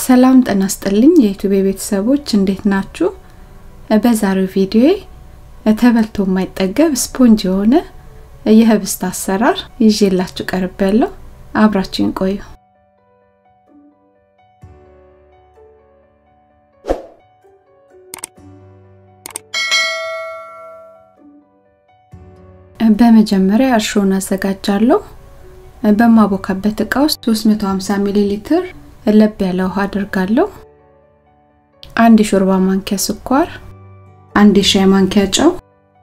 ሰላም ጤና ይስጥልኝ የዩቲዩብ ቤተሰቦች እንዴት ናችሁ? በዛሬው ቪዲዮ ተበልቶ የማይጠገብ ስፖንጅ የሆነ የህብስት አሰራር ይዤላችሁ ቀርቤያለሁ። አብራችሁን ቆዩ። በመጀመሪያ እርሾን አዘጋጃለሁ። በማቦካበት እቃ ውስጥ 350 ሚሊ ሊትር ለብ ያለ ውሃ አድርጋለሁ። አንድ የሾርባ ማንኪያ ስኳር፣ አንድ የሻይ ማንኪያ ጨው፣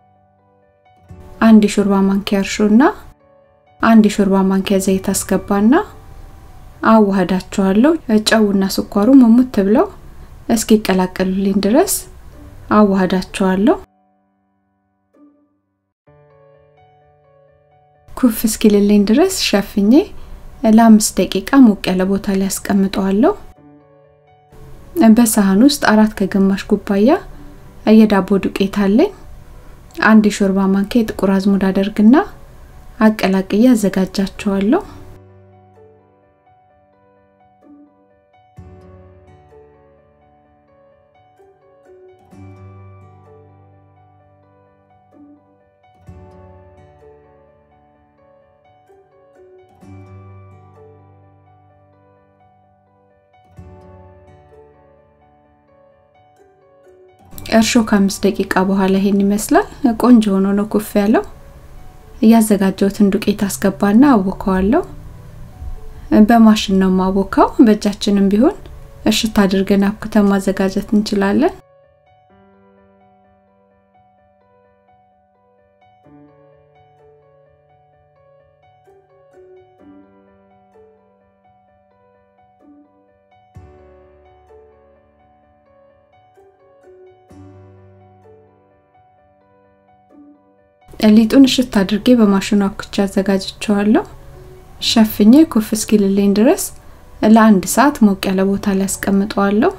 አንድ የሾርባ ማንኪያ እርሾና አንድ የሾርባ ማንኪያ ዘይት አስገባና አዋህዳቸዋለሁ። ጨውና ስኳሩ ሙሙት ብለው እስኪቀላቀሉልኝ ድረስ አዋህዳቸዋለሁ። ኩፍ እስኪልልኝ ድረስ ሸፍኜ ለአምስት ደቂቃ ሞቅ ያለ ቦታ ላይ አስቀምጠዋለሁ። በሳህን ውስጥ አራት ከግማሽ ኩባያ የዳቦ ዱቄት አለኝ። አንድ የሾርባ ማንኪያ የጥቁር አዝሙድ አደርግና አቀላቅዬ አዘጋጃቸዋለሁ። እርሾ ከአምስት ደቂቃ በኋላ ይሄን ይመስላል። ቆንጆ ሆኖ ነው ኩፍ ያለው። እያዘጋጀሁትን ዱቄት አስገባና አቦካዋለሁ። በማሽን ነው ማቦካው። በእጃችንም ቢሆን እሽት አድርገን አብክተን ማዘጋጀት እንችላለን። ሊጡን እሽት አድርጌ በማሽኑ አብኩቼ አዘጋጅቸዋለሁ። ሸፍኜ ኩፍ እስኪልልኝ ድረስ ለአንድ ሰዓት ሞቅ ያለ ቦታ ላይ አስቀምጠዋለሁ።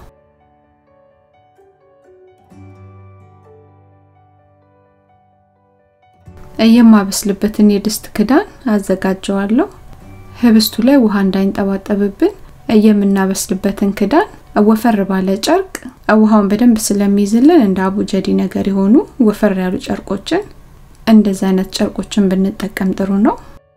የማበስልበትን የድስት ክዳን አዘጋጀዋለሁ። ህብስቱ ላይ ውሃ እንዳይንጠባጠብብን የምናበስልበትን ክዳን ወፈር ባለ ጨርቅ ውሃውን በደንብ ስለሚይዝልን እንደ አቡጀዲ ነገር የሆኑ ወፈር ያሉ ጨርቆችን እንደዚህ አይነት ጨርቆችን ብንጠቀም ጥሩ ነው።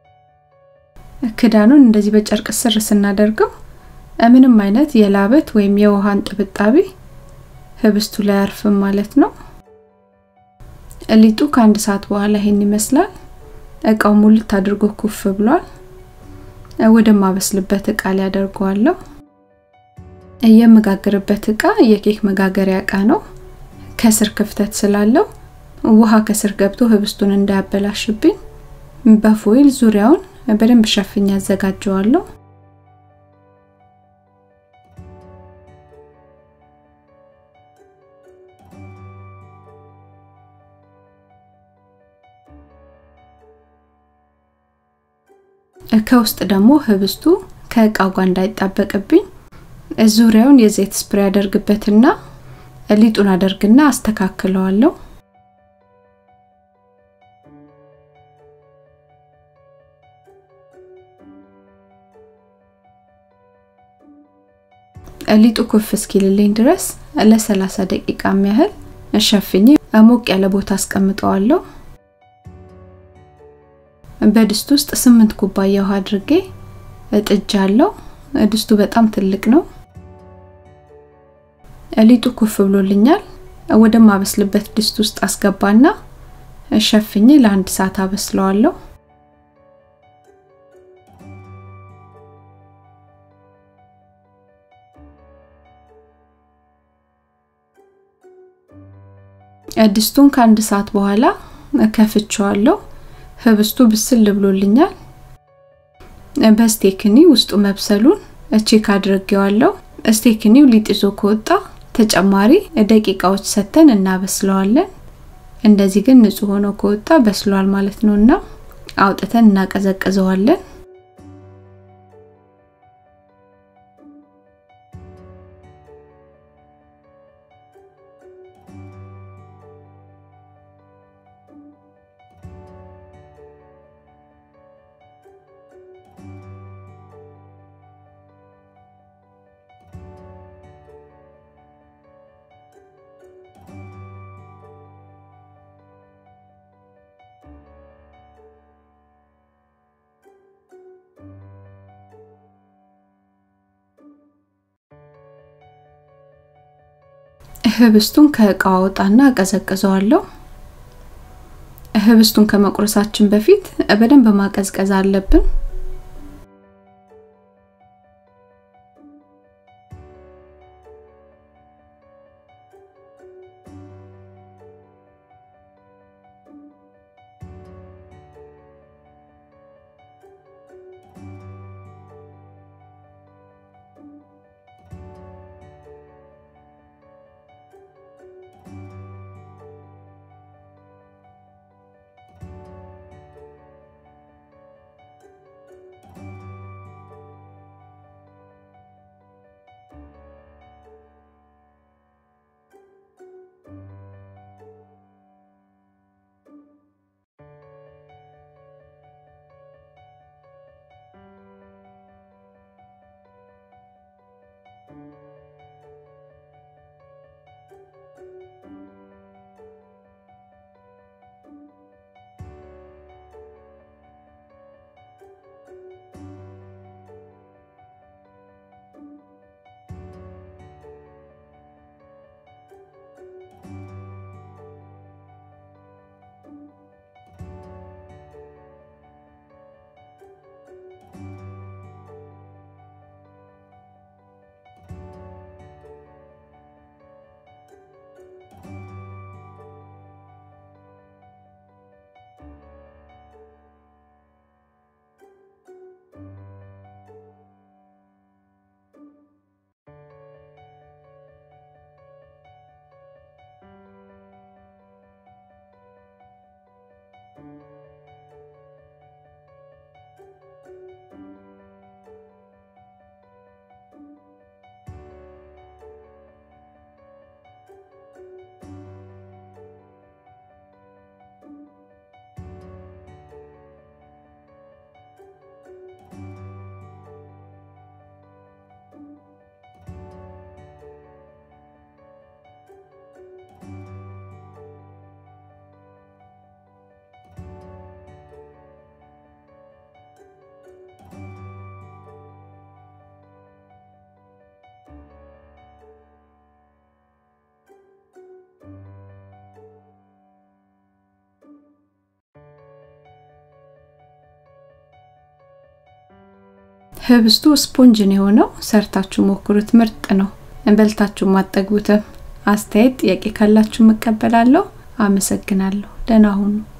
ክዳኑን እንደዚህ በጨርቅ ስር ስናደርገው ምንም አይነት የላበት ወይም የውሃን ጥብጣቢ ህብስቱ ላይ አርፍም ማለት ነው። ሊጡ ከአንድ ሰዓት በኋላ ይሄን ይመስላል። እቃው ሙልት አድርጎ ኩፍ ብሏል። ወደ ማበስልበት እቃ ላይ አደርገዋለሁ። የምጋግርበት እቃ የኬክ መጋገሪያ እቃ ነው። ከስር ክፍተት ስላለው ውሃ ከስር ገብቶ ህብስቱን እንዳያበላሽብኝ በፎይል ዙሪያውን በደንብ ሸፍኛ አዘጋጀዋለሁ። ከውስጥ ደግሞ ህብስቱ ከእቃው ጋር እንዳይጣበቅብኝ ዙሪያውን የዘይት ስፕሬይ አደርግበትና ሊጡን አደርግና አስተካክለዋለሁ። ሊጡ ኩፍ እስኪልልኝ ድረስ ለ30 ደቂቃ ያህል ሸፍኜ ሞቅ ያለ ቦታ አስቀምጠዋለሁ። በድስት ውስጥ ስምንት ኩባያ ውሃ አድርጌ እጥጃለሁ። ድስቱ በጣም ትልቅ ነው። ሊጡ ኩፍ ብሎልኛል። ወደ ማበስልበት ድስት ውስጥ አስገባና ሸፍኜ ለአንድ ሰዓት አበስለዋለሁ። ድስቱን ከአንድ ሰዓት በኋላ ከፍቼዋለሁ። ህብስቱ ብስል ብሎልኛል። በስቴክኒ ውስጡ መብሰሉን ቼክ አድርጌዋለሁ። ስቴክኒው ሊጥ ይዞ ከወጣ ተጨማሪ ደቂቃዎች ሰተን እናበስለዋለን። እንደዚህ ግን ንጹህ ሆኖ ከወጣ በስሏል ማለት ነውና አውጥተን እናቀዘቅዘዋለን። ህብስቱን ከእቃው አወጣና አቀዘቅዘዋለሁ። ህብስቱን ከመቁረሳችን በፊት በደንብ ማቀዝቀዝ አለብን። ህብስቱ ስፖንጅ ነው የሆነው። ሰርታችሁ ሞክሩት፣ ምርጥ ነው። በልታችሁ ማጠግቡትም። አስተያየት፣ ጥያቄ ካላችሁ እቀበላለሁ። አመሰግናለሁ። ደህና ሁኑ።